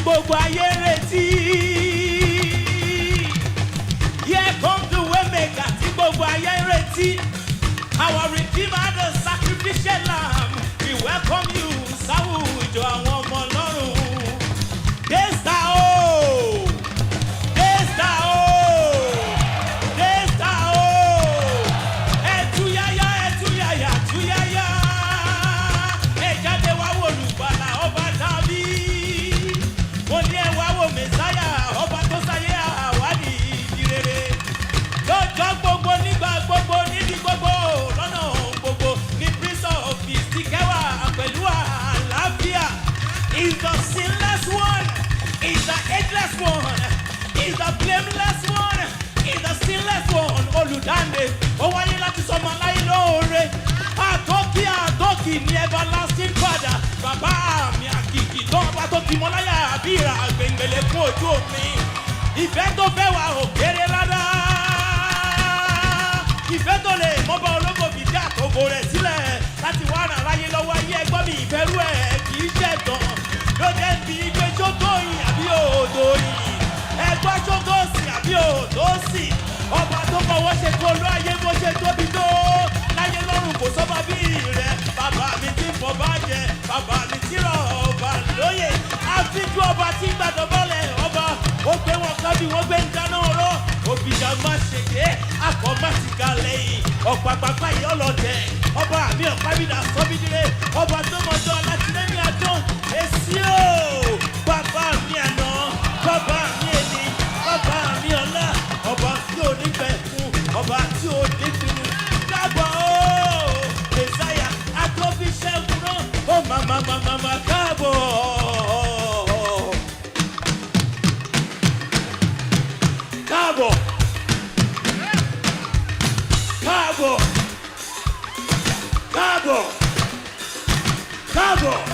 gbogbo ayé retí. Here come the way maker tí gbogbo ayé retí. Our redeemer the sacrificial lamb. We welcome you sáwùjọ àwọn ọmọ ọlọ́run. Desta o! Desta o! Desta o! Ẹ̀túyáyá ẹ̀túyáyá ẹ̀túyáyá. Ẹ jáde wá wo olùgbàlà ọba tàbí. Mo ní ẹ wá wo Mèsáyà ọba tó sáyé àwádìí ìdírere. Lọ́jọ́ gbogbo nígbà gbogbo níbi gbogbo lọ́nà gbogbo ní Prince of Peace ti kẹwà pẹ̀lú àlàáfíà. Is the sinless one, is the ageless one, is the blameless one, is the sinless one. Olùdáǹdè, ó wáyé láti sọmọ láyé lóore. Àtọ́kì àtọ́kì ní everlasting father. Bàbá mi àkìkì tó ọba tó ti mọ láyà àbí ìrà gbẹ̀ngbẹ̀lẹ̀ fún ojú òpin. Ìfẹ́ tó fẹ́ wà ò kéré rárá ìfẹ́ tó lè mọ́bà ológo fìdí àtòkò rẹ̀ sílẹ̀ láti wá ràn láyé lọ́wọ́ ayé ẹgbọ́n mi ìfẹ́rú ẹ̀ kì í ṣe tán ló jẹ́ bí pé ṣótó yìí àbí òòdò yìí ẹgbọ́n ṣótó sì àbí òòdò sì ọba tó fọwọ́ ṣe kó ló ayé bó ṣe tóbi tó láyé lọ́rùn kò sọ́ba bí rẹ̀ bàbá mi ti fọ́ bá jẹ bàbá mi ti rọ̀ ọba lóye àfijú ọba tí gbàdọ̀ bọ́lẹ̀ ọba ó gbé wọn ká bí wọ́n gbé ń dáná ọ̀rọ̀ òbíjà má ṣèké akọ má ti ga lẹ́yìn ọ̀pàpàpà yìí ọlọ́dẹ ọba àmì ọ̀pábìdà sọ́bìdìrẹ́ ọba tó mọ̀jọ́ alátìlẹ́yìn adùn èsì o bàbá mi àná bàbá mi èní bàbá mi ọ̀la ọba tí ò ní bẹ̀ fún ọba tí ò ní pinnu dábọ̀ o mẹsáyà àtọ́bí ṣẹ́gun náà ó màmá màmá màmá káàbọ̀. Káàbọ̀. Káàbọ̀. Káàbọ̀. Káàbọ̀.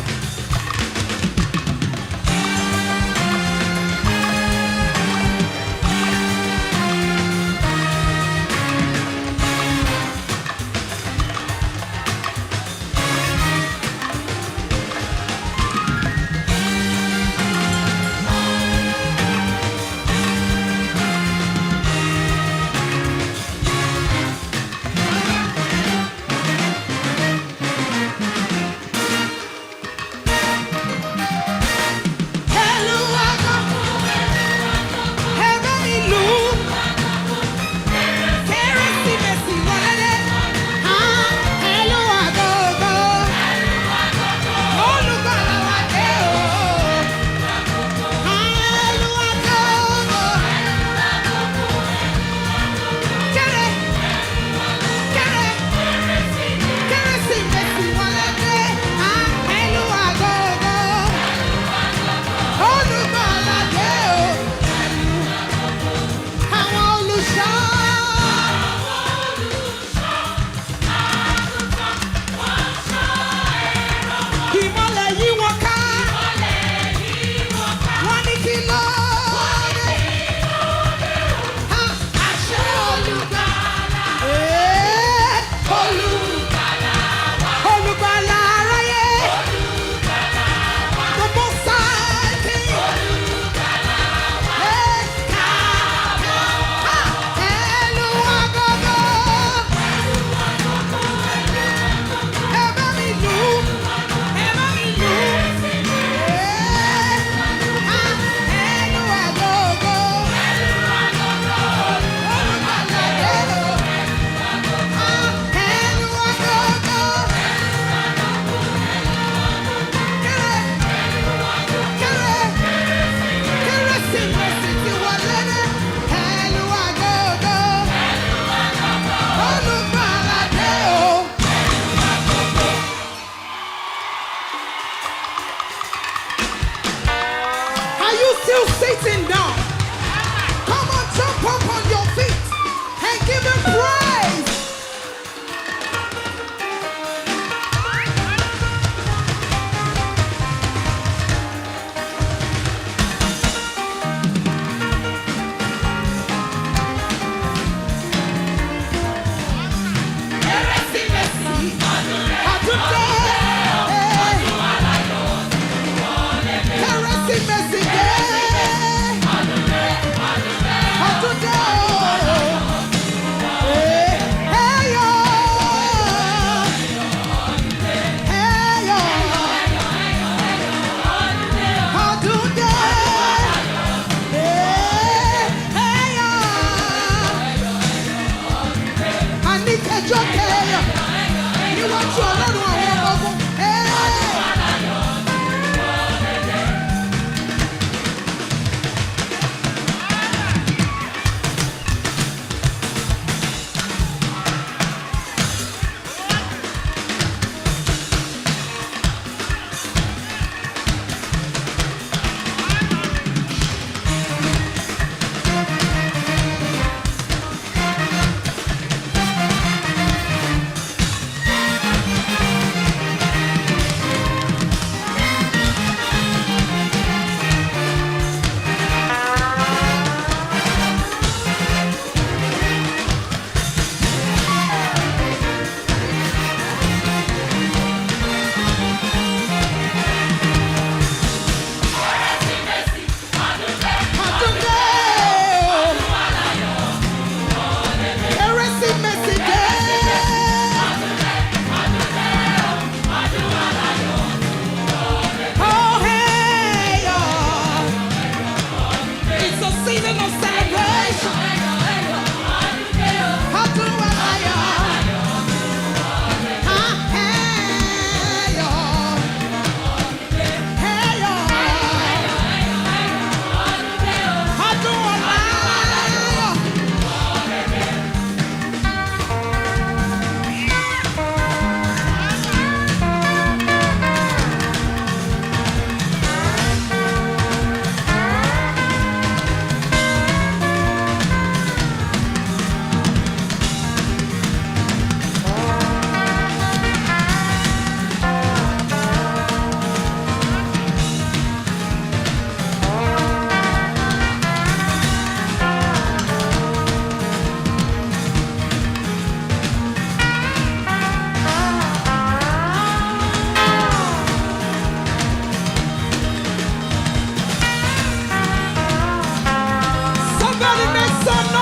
Psalm